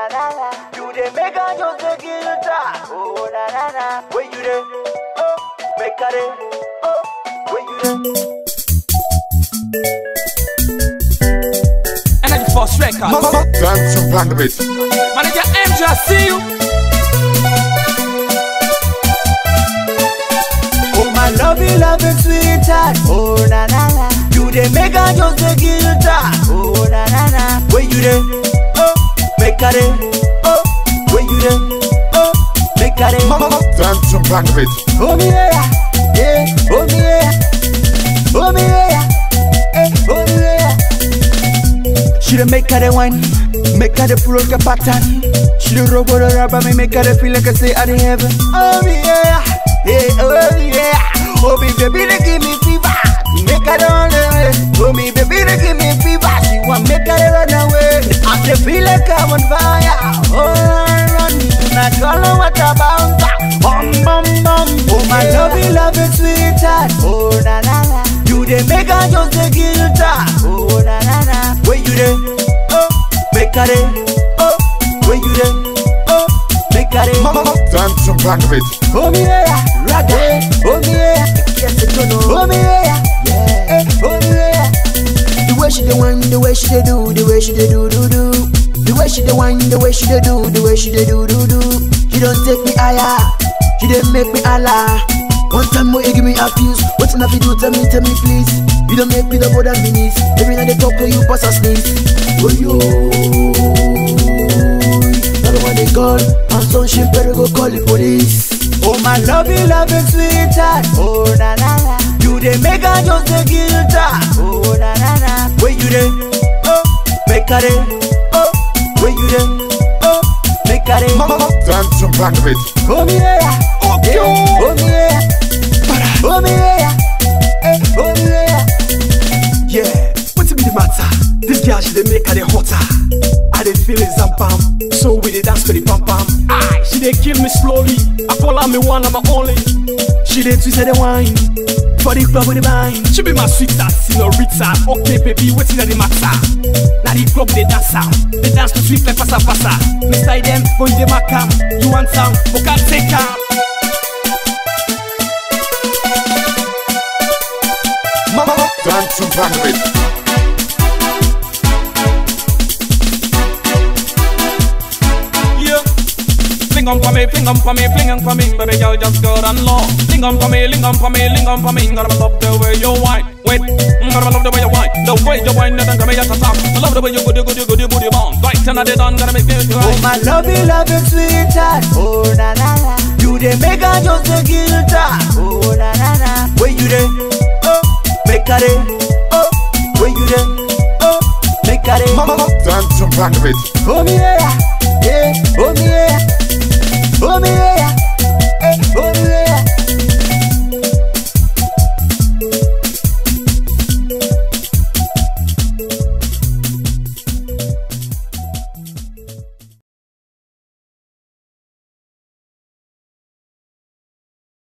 na na na. You dey make her just dey guilty. Oh na na na. Where you dey? Oh, make her dey. Oh, where you dey? Energy Force Records. Dance to Bandit. Manager MJ, I see you. Oh my lovey, loving sweetheart. Oh na na na. You dey make her just dey guilty. Oh na na na. Where you dey? Oh, make her dey. Oh, where you dey? Oh, make her dey. Dance to Bandit. Oh me yeah, yeah. Oh me yeah. Oh me yeah. Eh, oh me yeah. She dey make her dey wine, make her dey pull out the pattern. She dey rub all rubber me, make her dey feel like I say I dey heaven. Oh me yeah, yeah. Oh me yeah. Oh me baby, they give me fever. Make her run away. Oh me baby, they give me fever. She want make her run away. I dey feel like I'm on fire. Oh run, run, not gonna what about that? Bum bum bum. Oh my lovey, loving sweetheart. Oh na na na. You dey make her just dey guilty. Oh na na na. Where you dey? Oh, make her dey. Oh, where you dey? Oh, make her dey. Dance to Bandit. Oh me yeah, raga. Oh me yeah, yes it no. Oh me yeah, yeah. Oh me yeah. The way she dey whine, the way she dey do, the way she dey do do do. The way she dey whine, the way she dey do, the way she dey do do do. She don't take me higher, she dey make me holla. One time more, you give me a fuse. What I fi do? Tell me, tell me please. You don't make me the bother me knees. Every night they talk to you, pass a sneeze. Oh yo, now one they call, and some shit better go call the police. Oh my lovey, loving sweetheart. Oh na na na. You dey make her just dey guilty. Oh na na na. Where you dey? Oh, make her dey. Oh, where you dey? Oh, make her dey. Dance to Bandit. Oh me yeah. Okay. Yeah. Oh me yeah. Oh me yeah. Eh, Oh me yeah. Yeah, what be the matter? This girl she dey make her dey hotter. I dey feel it zampam, so we dey dance to the pam pam. Aye, she dey kill me slowly. I call her me one, I'm only. She dey twist her the wine for the club with the vine. She be my sweetheart, senorita. Okay, baby, wetin na the matter? Na the club dey dance am, dey dance to sweet like pasa pasa. Mr. Idem, go in the macam. You want some? Boka take am. Dance to Bandit. Yeah. Fling on for me, fling on for me, fling on for me, baby girl, just go and low. Fling on for me, ling on for me, ling on for me. Gotta love the way you whine. Wait, mm, gotta love the way you whine. The way you whine, nothing can be at the top. I love the way you goody goody goody booty bong. Right, and I did on, gotta make me feel Oh right. my lovey, loving sweetheart. Oh na na na. You dey make her just dey guilty. Oh na na na. Where you dey? Oh, make her dey. Oh, where you dey? Oh, make her dey. Dance to Bandit. Oh me yeah.